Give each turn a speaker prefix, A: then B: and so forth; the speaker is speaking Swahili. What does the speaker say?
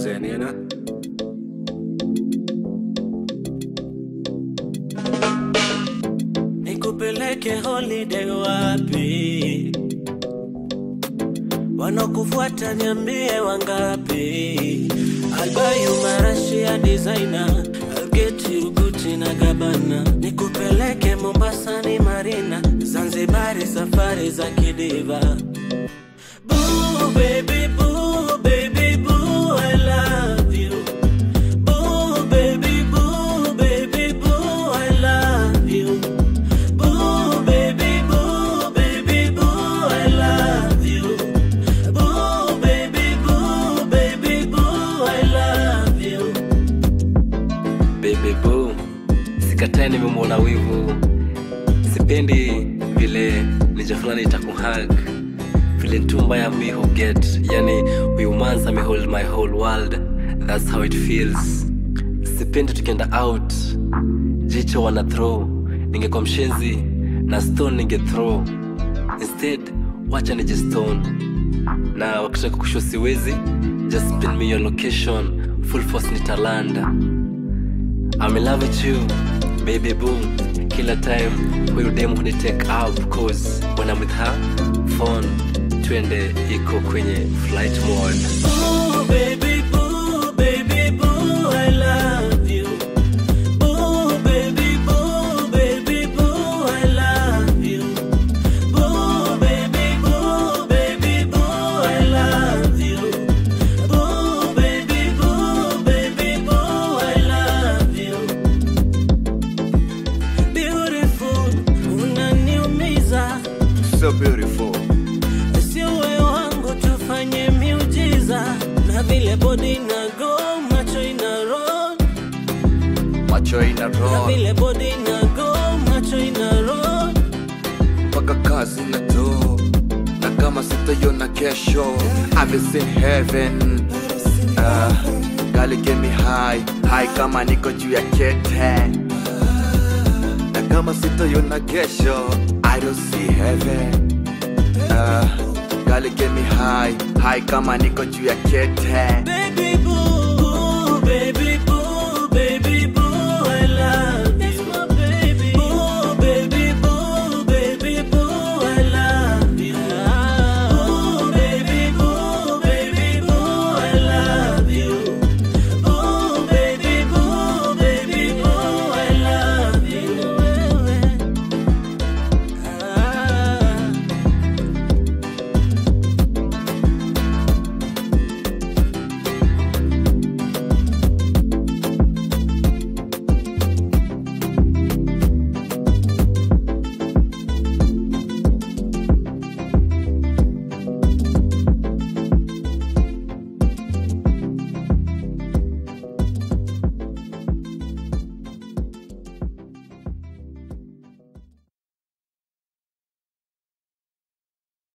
A: then, you know?
B: nikupeleke holiday wapi? Wanakufuata niambie wangapi? I'll buy you marashi ya designer, I'll get you Gucci na Gabbana, nikupeleke Mombasa ni Marina, Zanzibari safari za kidiva. Boo, baby, boo, baby, boo, I love you. Boo, baby, boo, baby, boo, I love you. Boo, baby, boo, baby, boo, I love you. Boo, baby, boo, baby, boo, I love you.
C: baby boo sikatai nimemwona wivu sipendi vile ninja fulani itakuhag vile ntumba ya me who get yani huyu manza me hold my whole world that's how it feels sipendi tukienda out jicho wana throw ningekuwa mshenzi na stone ninge throw instead wacha nije stone na wakitaka kusho siwezi just pin me your location full force nitalanda I'm in love with you, baby boo. Kila time huyu dem huni take out cause when I'm with her, phone twende iko kwenye flight mode.
B: Boo, baby, boo, baby, boo, I love you. Boo, baby, boo, baby, boo, I love you. Boo, baby, boo, baby, boo, I love you. Boo, baby, boo, baby, boo, I love you. Beautiful, unaniumiza
A: So beautiful.
B: sio wewe wangu tufanye miujiza na vile bodi na go macho ina roll
A: Macho ina
B: na
A: roll,
B: vile bodi na go macho ina roll
A: mpaka kazi na do. Na kama sitaiona kesho, I've seen heaven. Uh, gali get me high, high kama niko juu ya kete. Na kama sitaiona kesho, I don't see heaven. Uh, gali get me high, high kama niko juu ya kete.
B: baby